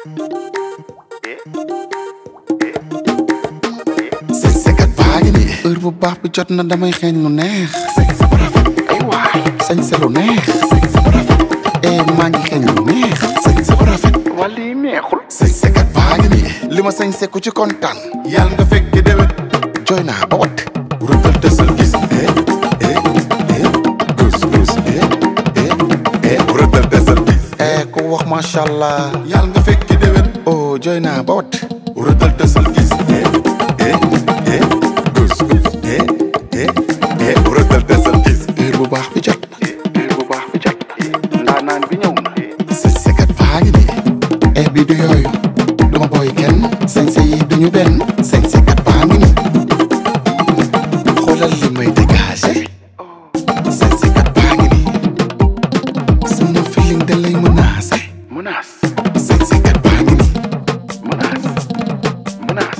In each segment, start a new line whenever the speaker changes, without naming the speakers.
say sekat baa ngi nii heure bu baax bi jot na damay xeeñ lu neex say sa bu rafet ay waay sañ sa lu neex say sa bu rafet eh maa ngi xeeñ lu neex say sa bu rafet wala yi neexul say sekat baa ngi nii li ma sañ seku ci kontaan yàlla nga fekk déwén jooy naa ba wat rëddal tësal gis eh eh eh gus gus eh eh eh rëddal tësal gis eh ku wax macha allah yàlla nga fekk déwén oh jooy naa ba wat rëddal tësal gis eh eh eh gus gus eh eh eh rëddal tësal gis heure bu baax bi jot na heure bu baax bi jot na ndaanaan bi ñëw na sa sekat baa ngi nii eh bi du yooyu duma booy kenn sañse yi duñu benn sañ sekat baa ngi nii xoolal li may dégagé sañ sekat baa ngi nii sama feeling da lay menacé menace sañ sekat baa ngi nii menace menace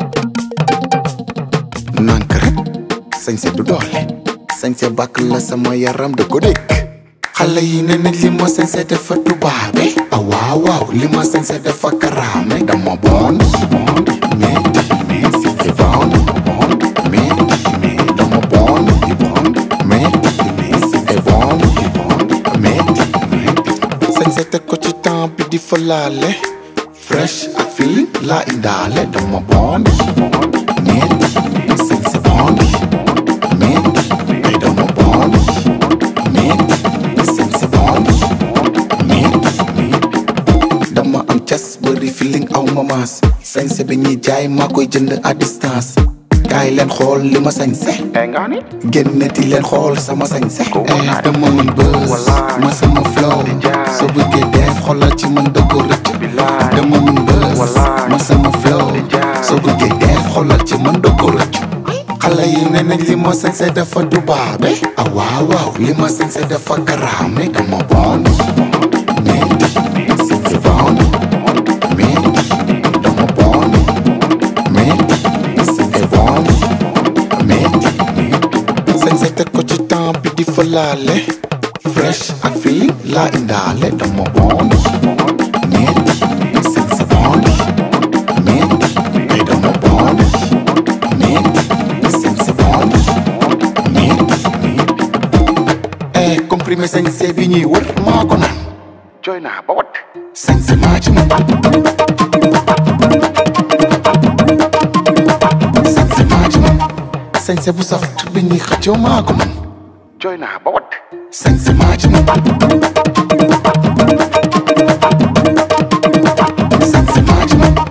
nank rek sañse du doole sañse bàkk la sama yaram da ko dégg xale yi ne nañ li ma sañse dafa tubaabe a waaw waaw li ma sañse dafa karaame dama bon bon mais mais c'est bon bon mais mais dama bon bon mais mais c'est bon bon mais mais sañse teg ko ci temps bi di fa laale fresh ak feeling laa indaale dama bon mais sañse bon mais ay dama bon mais sañse bon mais dama am cas bëri feeling aw ma maas sañse bi ñuy jaay maa koy jënd à distance kaay leen xool li ma sañse génneti leen xool sama sañse eh dama mën bës ma sama flow soo bëggee def xoolal ci man dëgg rëcc dama mën bës ma sama flow soo bëggee def xoolal ci man dëgg rëcc xale yi ne nañ li ma sañse dafa dubaabe ah waaw waaw li ma sañse dafa karaame dama bon mais sañse bon mais dama bon mais sañse bon mais sañse teg ko ci temps bi di fa laale fresh ak feeling laa indaale dama bon mais sañse bon mais ay dama bon mais sañse bon mais eh comprimé sañse bi ñuy wër maa ko naan jooy naa ba wat sañse maa ci man sañse maa ci man sañse bu saf bi ñuy xëccoo maa ko man jooy naa ba wat sañse maa ci man sañse maa ci man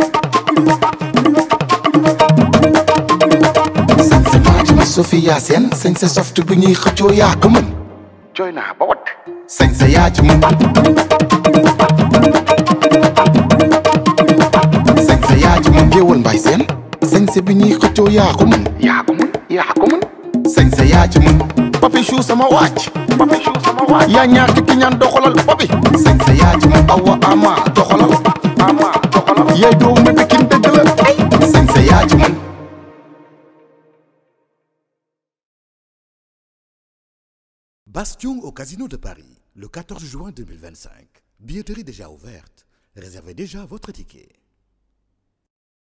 sañse maa ci man Sofia Sène sañse soft bi ñuy xëccoo yaa ko mën jooy naa ba wat sañse yaa ci mën sañse yaa ci mën géwal mbay seen sañse bi ñuy xëccoo yaa ko mën yaa ko mën yaa ko mën sañse yaa ci mën papi chou sama wàcc papi chou sama wàcc yaa ñaar ki ñaan doxalal papi sañse yaa ci mën awa ama doxalal ama doxalal yaay doo mbébé kin dëgg la sañse yaa ci mën
Bastion au Casino de Paris, le 14 juin 2025. Billetterie déjà ouverte. Réservez déjà votre ticket.